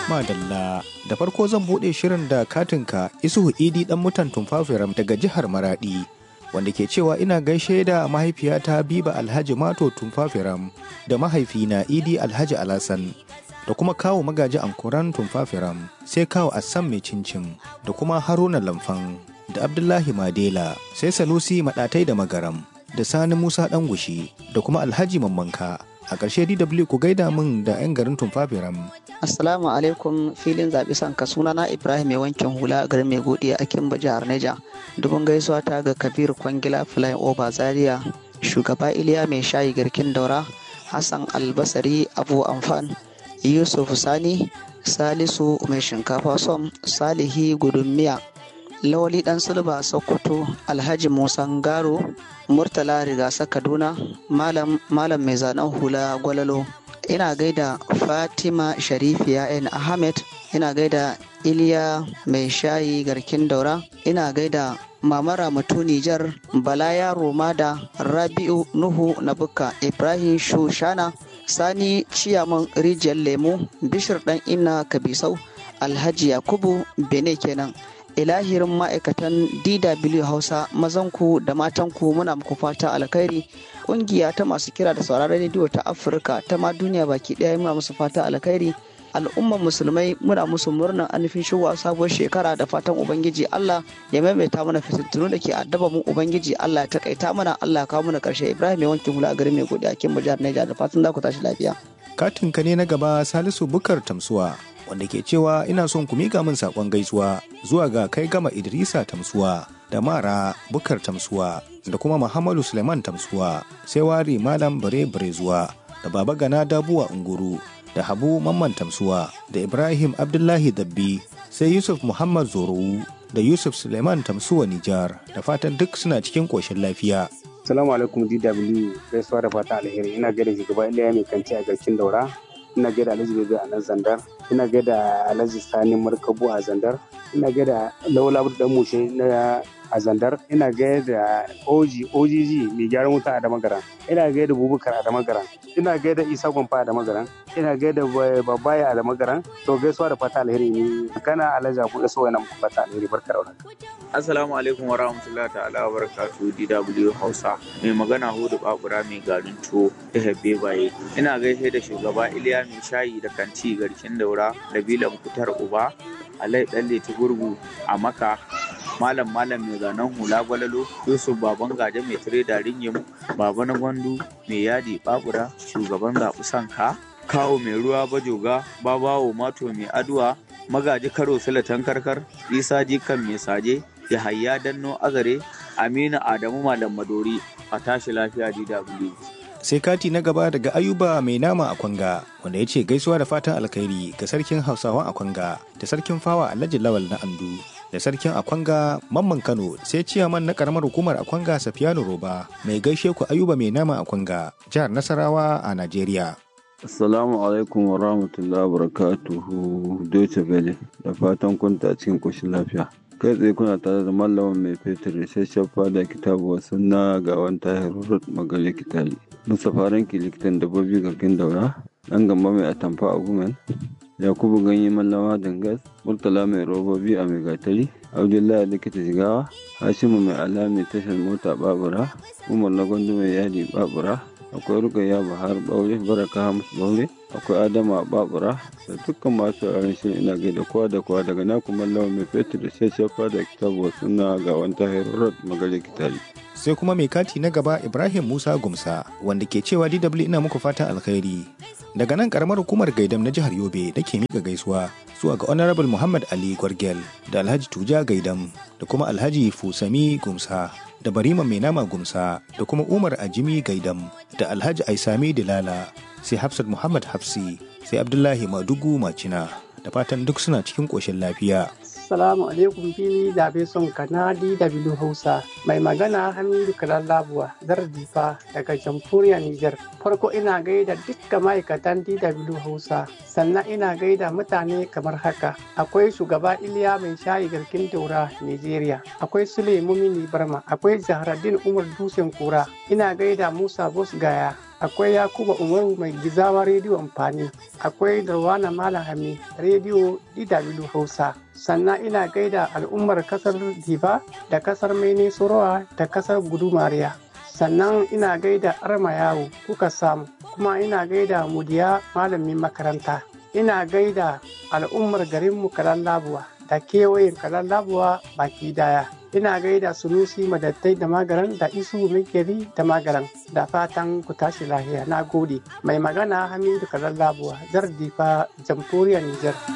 Madalla da farko zan buɗe shirin da katinka Isuhu Idi ɗan mutan Tumfafiram daga jihar Maradi wanda ke cewa ina gaishe da mahaifiyata Biba Alhaji Mato Tumfafiram da mahaifina Idi Alhaji Alasan da kuma kawo magaji ankuran Tumfafiram sai kawo Assam mai cincin da kuma Haruna Lamfan da Abdullahi Madela sai Sanusi Maɗatai da Magaram da Sani Musa Ɗangushi da kuma Alhaji Mammanka a ƙarshe DW ku gaida min da 'yan garin Tumfafiram Assalamu alaikum filin zaɓi sanka sunana Ibrahim mai wankin hula garin mai godiya a Kimba jihar Neja. Dubun gaisuwa ta ga Kabir Kwangila Flying Over Zaria, shugaba Iliya mai shayi garkin daura, Hassan Albasari Abu Amfan, Yusuf Sani, Salisu mai shinkafa som, Salihi Gudummiya, Lawali Dan Sulba Sokoto, Alhaji Musa Ngaro, Murtala Rigasa Kaduna, Malam Malam mai zanen hula Gwalalo. ina gaida fatima sharifiya n ahmed ina gaida iliya mai shayi garkin daura ina gaida mama ramatu nijar bala yaro da rabi'u nuhu na bukka ibrahim shushana sani ciyaman rijiyar lemu bishir dan inna kabisau alhaji yakubu bene kenan ilahirin ma'aikatan dw hausa mazanku da matanku muna muku fata alkhairi kungiya ta masu kira da sauraron rediyo ta afirka ta ma duniya baki daya muna musu fata alkhairi al'ummar musulmai muna musu murnar anufin shigowa sabuwar shekara da fatan ubangiji allah ya maimaita mana fitintunu da ke addaba mu ubangiji allah ya takaita mana allah ya kawo mana karshe ibrahim mai wankin hula a garin mai godiya kin jihar niger da fatan za ku tashi lafiya katin ka ne na gaba salisu bukar tamsuwa wanda ke cewa ina son ku miƙa min saƙon gaisuwa zuwa ga kai gama idrisa tamsuwa da mara bukar tamsuwa da kuma muhammadu suleiman tamsuwa sai wari malam bare bare zuwa da baba gana dabuwa unguru da habu mamman tamsuwa da ibrahim abdullahi dabbi sai yusuf muhammad zorowu da yusuf suleiman tamsuwa nijar da fatan duk suna cikin ƙoshin lafiya Assalamu alaikum DW gaisuwa da fata alheri ina gaida shugaba Iliya mai kanci a garkin daura ina gaida Alhaji Bebe a nan Zandar ina gaida Alhaji Sani Markabu a Zandar ina gaida Laula dan Mushe na a Zandar ina gaida Oji OGG mai gyaran wuta a Damagaran ina gaida Bubukar a Damagaran ina gaida Isa Gwamfa a Damagaran ina gaida Babaya a Damagaran to gaisuwa da fata alheri ne kana Alhaji Abu Iso yana muku fata alheri barka da warhaka Assalamu alaikum wa rahmatullahi ta'ala wa barakatuhu DW Hausa. Mai magana Hudu Babura mai garin tuwo ta Hebbe Baye. Ina gaishe da shugaba Iliya mai shayi da kanti garkin daura da bilan kutar uba Alai Dalle Gurgu a Maka Malam Malam mai zanen hula gwalalo Yusuf Baban Gaje mai tire da ringim Baba na Gwandu mai yadi Babura shugaban zaɓi sanka Kawo mai ruwa bajoga Babawo Mato mai aduwa Magaji Karo Silatan Karkar Isa Jikan mai saje Yahaya Danno Azare, Aminu Adamu Malam Madori a tashi lafiya DW. sai kati na gaba daga ayuba mai nama a kwanga wanda ya ce gaisuwa da fatan alkhairi ga sarkin hausawan a kwanga da sarkin fawa alhaji lawal na andu da sarkin akwanga mamman kano sai ciyaman na karamar hukumar akwanga safiyanu roba mai gaishe ku ayuba mai nama a kwanga jihar nasarawa a najeriya Assalamu alaikum wa rahmatullahi wa barakatuhu Deutsche Welle da fatan kunta cikin koshin lafiya. kai tsaye kuna tare da mallamin mai fetur isasshen fada kitabu wasu na gawan tahir rurut magale kitali mustapha ranki likitan dabbobi garkin daura dan gamba mai atamfa a gumen yakubu ganye mallama dangas murtala mai robobi a mai gatari abdullahi likita jigawa hashimu mai alami tashar mota babura umar na gwandu mai yadi babura akwai rukayya bahar baure baraka hamus baure akwai adama babura da dukkan masu yaren shirin ina gaida kowa da kowa daga naku mallawa mai fetur da shashafa da kitabu suna ga wanta herod magare kitari sai kuma mai kati na gaba ibrahim musa gumsa wanda ke cewa dw ina muku fatan alkhairi daga nan karamar hukumar gaidam na jihar yobe da ke miƙa gaisuwa zuwa ga honorable muhammad ali gwargel da alhaji tuja gaidam da kuma alhaji fusami gumsa da barima mai nama gumsa da kuma umar ajimi gaidam da alhaji aisami dilala sai hafsat muhammad hafsi sai abdullahi madugu macina da fatan duk suna cikin ƙoshin lafiya Assalamu alaikum fili zabe son kanadi da bilu Hausa. Mai magana Hamidu Kalallabuwa zar difa daga jamhuriyar Nijar. Farko ina gaida dukkan ma'aikatan DW Hausa. Sannan ina gaida mutane kamar haka. Akwai shugaba Iliya mai shayi garkin daura Nigeria. Akwai Sule Mumini Barma. Akwai Zahraddin Umar Dusen Kura. Ina gaida Musa Bos Gaya. akwai yakuba umaru mai gizawa rediyo amfani akwai darwana malam hami rediyo dw hausa sannan ina gaida al'ummar kasar diva da kasar mene sorowa da kasar gudumariya sannan ina gaida arma yawo kuka samu kuma ina gaida mudiya malamin makaranta ina gaida al'ummar garinmu kalan labuwa da kewayen kalan labuwa baki daya ina gaida sunusi madattai da magaran da isu mikeri da magaran da fatan ku tashi lahiya na gode mai magana hamidu kalan labuwa zar difa jamhuriyar nijar